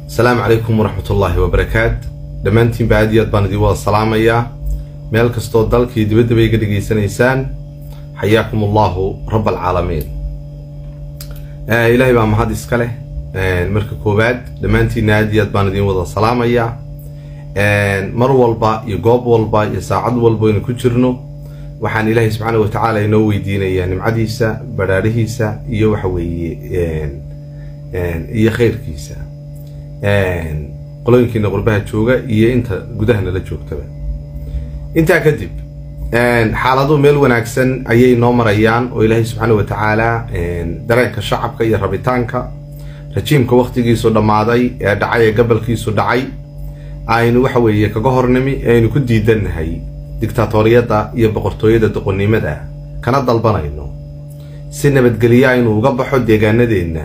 asalaamu calaykum waraxmat ullaahi wabarakaat dhammaantiinba aad iyo aad baan idiin wada salaamayaa meel kastoo dalkii dibaddaba iga dhegaysanaysaan xayaakum allahu rab alcaalamiin ilaahay baa mahad iska leh marka koowaad dhammaantiinna aad iyo aad baan idiin wada salaamayaa mar walba iyo goob walba iyo saacad walba aynu ku jirno waxaan ilaahay subxaana wa tacaala inoo weydiinayaa nimcadiisa badhaadhihiisa iyo waxa weeye iyo khayrkiisa qolooyinkiina qurbaha jooga iyo inta gudahana la joogtaba intaa kadib xaaladu meel wanaagsan ayay noo marayaan oo ilaahay subxaana wa tacaala dareenka shacabka iyo rabitaanka rajiimka wakhtigiisu dhammaaday ee dhacay ee gabalkiisu dhacay aynu waxa weeye kaga hornimi aynu ku diidannahay dictaatoriyadda iyo boqortooyada doqonnimada kana dalbanayno si nabadgelyo aynu uga baxo deegaanadeenna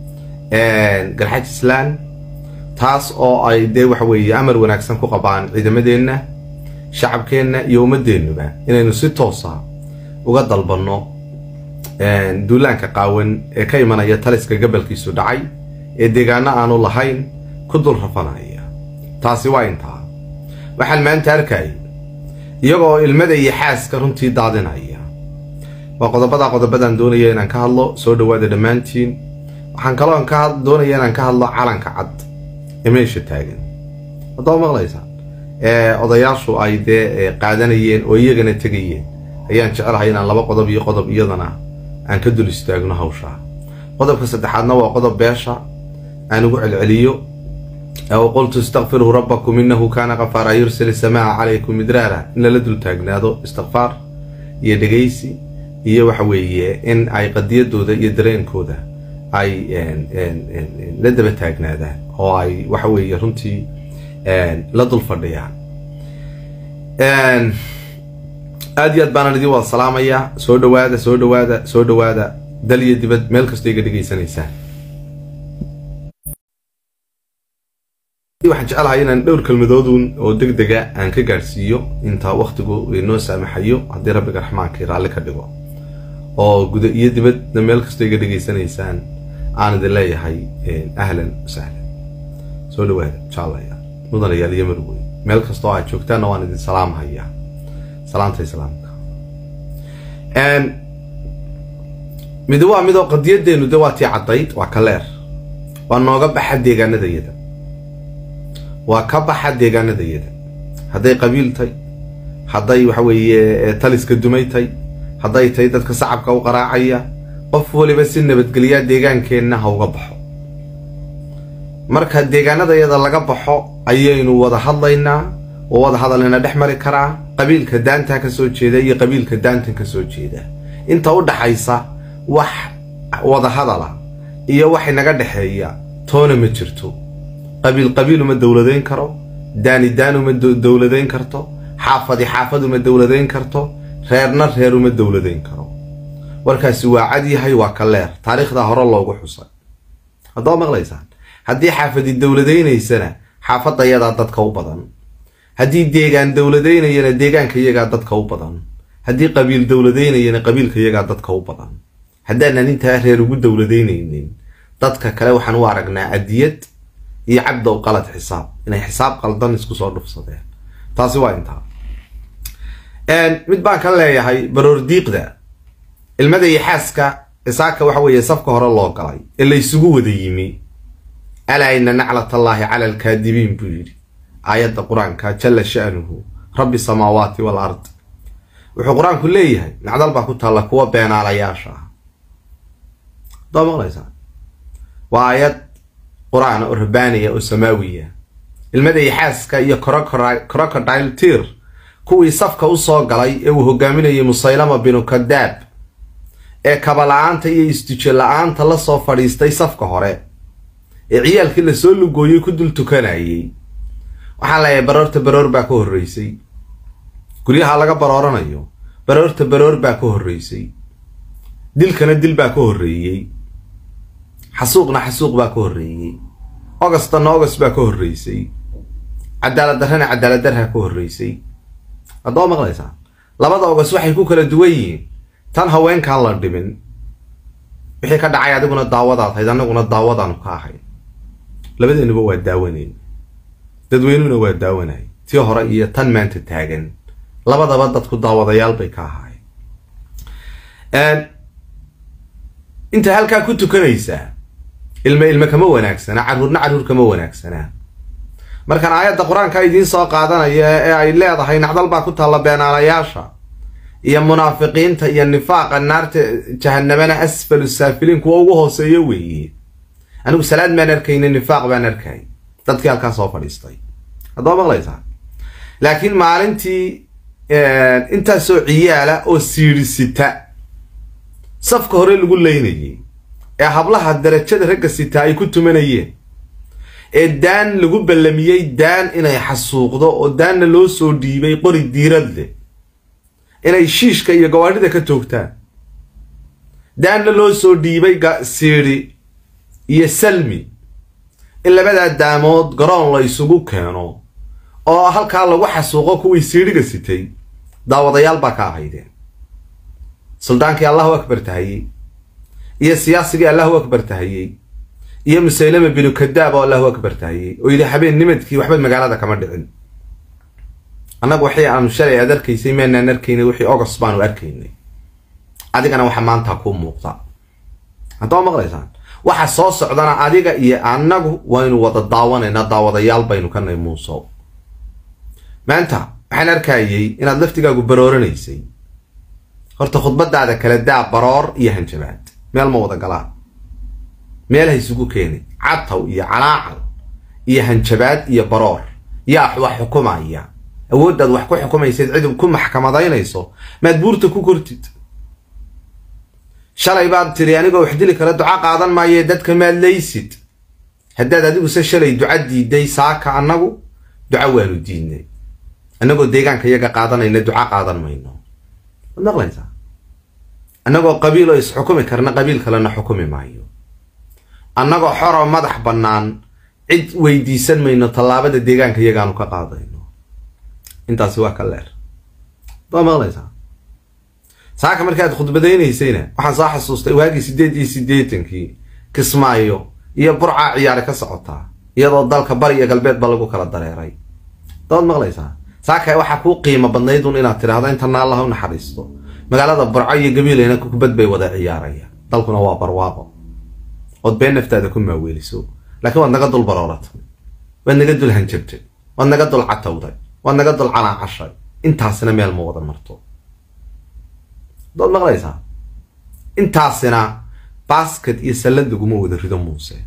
garxajislaan taas oo ay dee waxa weeye amar wanaagsan ku qabaan ciidamadeenna shacabkeenna iyo ummadeennuba inaynu si toosa uga dalbanno duulaanka qaawan ee ka imanaya taliska gabalkiisu dhacay ee deegaano aanu lahayn ku dul rafanaya taasi waa intaa waxaan maanta arkay iyagoo ilmada iyo xaaska runtii daadinaya waa qodobada qodobadaan doonaya inaan ka hadlo soo dhawaada dhammaantiin waxaan kaloo ka doonaya inaan ka hadlo calanka cad ee meesha taagan haddaba maqlaysaa ee odayaashu ay dee qaadanayeen oo iyagana tegayeen ayaan jecelahay inaan laba qodob iyo qodob iyadana aan ka dul istaagno hawshaa qodobka saddexaadna waa qodob beesha aan ugu celceliyo oo qultu istakfiruu rabbakum innahu kaana kafaara yursili samaa calaykum midraara in lala dul taagnaado istikfaar iyo dhegaysi iyo waxa weeye in ay qadiyadooda iyo dareenkooda ay la daba taagnaadaan oo ay waxa weeye runtii la dul fadhiyaan aad iyo aad baanaan idin wada salaamayaa soo dhawaada soo dhawaada soo dhawaada dal iyo dibad meel kastoo iga dhegaysanaysaan waxaan jecelahay inaan dhowr kelmadoodun oo deg dega aan ka gaadhsiiyo intaa wakhtigu inoo saamaxayo haddii rabbiga raxmaankii raalli ka dhigo oo guda iyo dibadna meel kastoo iga dhegaysanaysaan aan idin leeyahay ahlan wasahlan soo dhawaada jaalaya mudanayaal iyo marwey meel kastoo aad joogtaanna waan idin salaamhayaa salaanta islaamka mid waa midoo qadiyadeennu de waa tii caddayd waa kaleer waa nooga baxa deegaanadayada waa ka baxa deegaanadayada hadday qabiil tay hadday waxa weeye taliska dumay tay hadday tahay dadka sacabka u qaraacaya qof waliba si nabadgelyaa deegaankeenna ha uga baxo marka deegaanadayada laga baxo ayaynu wada hadlaynaa oo wada hadalina dhex mari karaa qabiilka daantaa ka soo jeeda iyo qabiilka daantan ka soo jeeda inta u dhaxaysa wax wada hadala iyo wax inaga dhexeeya toona ma jirto qabiil qabiil uma dowladayn karo daani daan uma dowladayn karto xaafadi xaafad uma dowladayn karto reerna reer uma dowladayn karo warkaasi waa cad yahay waa ka leer taariikhdaa hore loogu xusay haddaba maqlaysaan haddii xaafadi dowladaynaysana xaafadayadaa dadka u badan haddii deegaan dowladaynayana deegaanka iyagaa dadka u badan haddii qabiil dowladaynayana qabiilka iyagaa dadka u badan haddaanan intaa reer ugu dowladaynaynin dadka kale waxaan u aragnaa adiyad iyo cabdow qalad xisaab inay xisaab qaldan isku soo dhufsadeen taasi waa intaa mid baan ka leeyahay baroor diiqda ilmada iyo xaaska isaaka waxa weeye safka hore loo galay ee la isugu wada yimi alaa ina naclatallaahi cala alkaadibiin buu yidhi aayadda qur-aanka jalla sha'nuhu rabbi samaawaati wal ard wuxuu qur-aanku leeyahay nacdal baa ku taalla kuwa beenaalayaasha ah haddaa maqlaysaa waa aayad qur-aan oo rabbaaniya oo samaawiya ilmada iyo xaaska iyo crocodile tiir kuwii safka u soo galay ee uu hogaaminayay musaylama binu kadaab ee kaba-la-aanta iyo istijo la-aanta la soo fadhiistay safka hore ee ciyaalkii lasoo lugooyey ku dul tukanayay waxaan leeyahay baroorta baroor baa ka horreysay guryaha laga barooranayo baroorta baroor baa ka horreysay dilkana dil baa ka horreeyey xasuuqna xasuuq baa ka horreeyey ogastana ogast baa ka horreysay cadaalad darrana cadaalad darha ka horreysay haddaba maqlaysaa labada ogast waxay ku kala duwan yihiin tan haweenkaan la dhimin wixii ka dhacay adiguna daawadaad hayd annaguna daawadaanu ka ahayn labadeenuba waa daawanayn dadweynuhuna waa daawanay tii hore iyo tan maanta taagan labadaba dadku daawadayaal bay ka ahaayeen inta halkaa ku tukanaysaa ilme ilme kama wanaagsana carruurna carruur kama wanaagsanaa markaan aayadda qur-aanka idiin soo qaadanaya ee ay leedahay nacdal baa ku taalla beenaalayaasha iyo munaafiqiinta iyo nifaaqa naarta jahanamana asfalu saafiliin kuwa ugu hooseeyo weeye anigu salaad maan arkayni nifaaq baan arkay dadkii halkaa soo fadhiistay haddaba maqlaysaa laakiin maalintii intaasoo ciyaala oo siidhisita safka hore lagu leynayay ee hablaha darajada ragga sitaa ay ku tumanayeen ee daan lagu ballamiyey daan inay xasuuqdo oo daanna loo soo dhiibay qori diirad leh inay shiishka iyo gawaadhida ka toogtaan daanna loo soo dhiibay siidhi iyo salmi in labadaa daamood garoon la isugu keeno oo halkaa lagu xasuuqo kuwii siidhiga sitay daawadayaal baa ka ahaydeen suldaankii allahu akbar tahayey iyo siyaasigii allahu akbar tahayey iyo musaylama binu kadaab oo allahu akbar tahayey oo yidhi habeen nimadkii waxba magaalada kama dhicin annagu waxay aanu shalay aad arkaysay maanaan arkaynay wixii ogos baanu arkaynay adigana waxa maanta kuu muuqda haddaba maqlaysaan waxa soo socdana adiga iyo annagu waynu wada daawanaynaa daawadayaal baynu ka nay muuso maanta waxaan arkayay inaad laftigaagu barooranaysay horta khudbadaada kala daa baroor iyo hanjabaad meel ma wada galaan meel ha isugu keeni cataw iyo calaacal iyo hanjabaad iyo baroor yaa wax xukumaya awooddaad wax ku xukumaysayd cid ku maxkamadaynayso maad buurta ku kortid shalay baad tiri anigoo wax dili kara duca qaadan maaye dadka maad laysid haddaad adiguse shalay duca diiday saaka annagu duca waanu diidnay annagoo deegaanka iyaga qaadanayna duca qaadan mayno waad maqlaysaa annagoo qabiil oo isxukumi karna qabiil kalena xukumi maayo annagoo xoroo madax bannaan cid weydiisan mayno tallaabada deegaanka iyagaanu ka qaadayno intaasi waa ka leer waad maqlaysaa saaka markii aad khudbadaynaysayna waxaan soo xasuustay waagii siddeed iyo siddeetankii kismaayo iyo burcaa ciyaare ka socotaa iyadoo dalka bari iyo galbeedba lagu kala dareeray daad maqlaysaa saaka waxaa kuu qiimo badnaydun inaad tidhaahdo intana allah u naxariisto magaalada burco iyo gabiileyna kubad bay wada ciyaaraya dalkuna waa barwaaqo ood been naftaada ku maaweeliso laakiin waad naga dul barooratay waad naga dul hanjabtay waad naga dul catawday waad naga dul canaacashay intaasina meel ma wada marto dood maqlaysaa intaasina basket iyo sallad laguma wada rido muuse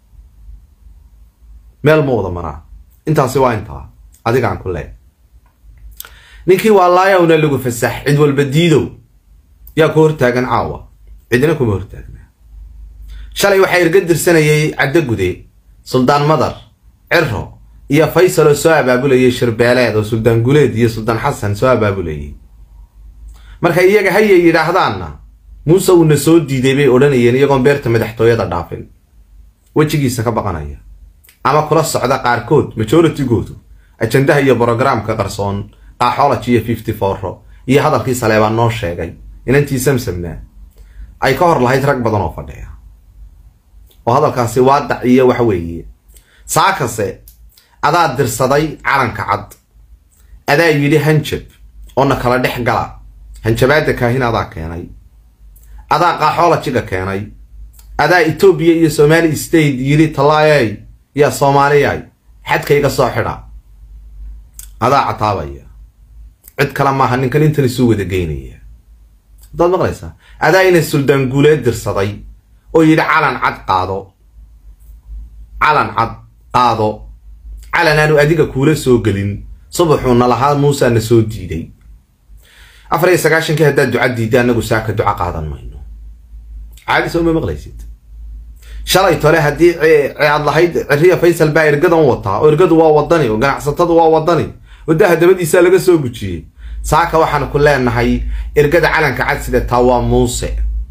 meel ma wada maraa intaasi waa intaa adigaan ku leey ninkii waa laayawna lagu fasax cid walba diidow yaa ku hortaagan caawa cidina kuma hortaagnaa shalay waxaa irga dirsanayay caddo gude suldaan madar ciro iyo faysal oo soo abaabulayay shirbeeleed oo suldaan guleed iyo suldaan xasan soo abaabulayay markay iyaga hayay yidhaahdaanna muuse uuna soo diiday bay odhanayeen iyagoon beerta madaxtooyada dhaafin wejigiisa ka baqanaya ama kula socda qaarkood majoritygoodu ajandaha iyo brogramka qarsoon qaaxology iyo fifty fouro iyo hadalkii saleebaan noo sheegay inantii samsamna ay ka hor lahayd rag badan oo fadhiya oo hadalkaasi waadac iyo waxa weeye saakase adaa dirsaday calanka cad adaa yidhi hanjab oo na kala dhex gala hanjabaada kaahin adaa keenay adaa qaaxoolajiga keenay adaa etoobiya iyo somali state yidhi tallaayay yaa soomaaliyay xadkayga soo xidha adaa cataabaya cid kale maaha ninkan intan isuu wada geynaya haddaad maqlaysaa adaa ina suldaan guuleed dirsaday oo yidhi calan cad qaado calan cad qaado calan aanu adiga kuula soo gelin subaxuuna lahaa muusaa na soo diiday afar iyo sagaashankii haddaad duca diidda annagu saaka duca qaadan mayno caadi soo ma maqlaysid shalay tole haddii aad lahayd ciriya faysal baa ergadan wataa oo ergadu waa wadani oo ganacsatadu waa wadani oo daha dabadiisaa laga soo gujiyey saaka waxaan ku leenahay ergada calanka cad sidataa waa muuse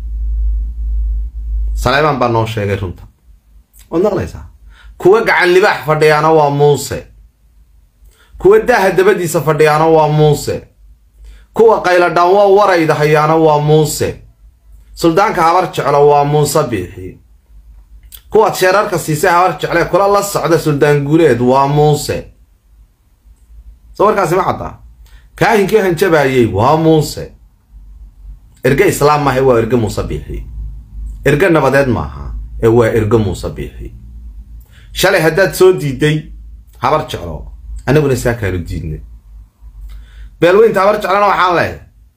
saleebaan baa noo sheegay runta waad maqlaysaa kuwa gacan libaax fadhiyaana waa muuse kuwa daaha dabadiisa fadhiyaana waa muuse kuwa qayladhaan waa warayda hayaana waa muuse suldaanka habar jeclo waa muuse biixi kuwaad sheerarka siisay habar jeclee kula la socda suldaan guuleed waa muuse soo warkaasi ma caddaa kaahinkii hanjabaayey waa muuse erge islaam maaha waa erge muuse biixi erge nabadeed maaha ee waa erge muuse biixi shalay haddaad soo diiday habar jeclo annaguna saa kaanu diidnay beelweynta habar jeclona waxaan leeyahay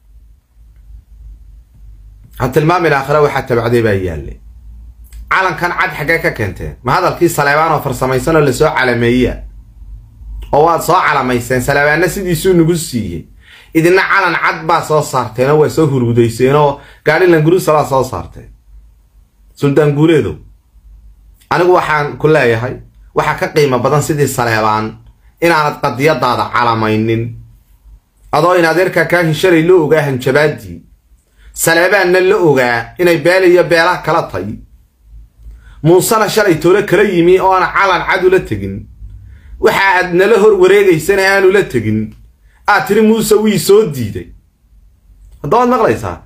ha tilmaamin aakhira waxaa tabacday baa yaalle calankan cad xaggee ka keenteen ma hadalkii saleebaan oo farsamaysan oo lasoo calameeya oo waad soo calamayseen saleebaanna sidiisuu nagu siiyey idina calan cad baa soo saarteen oo waa soo huruudayseen oo gaadhi languruusa baa soo saarteen suldaan guuleedow anigu waxaan ku leeyahay waxaa ka qiimo badan sidii saleebaan inaanad qadiyadaada calamaynin adoo in adeerkaa kaahin shalay la ogaa hanjabaadii saleebaanna la ogaa inay beel iyo beelaha kala tay muusena shalay toole kala yimi oo aan calan cad ula tegin waxa aad nala hor wareegaysana aanu la tegin aad tiri muuse wii soo diiday haddabaad maqlaysaa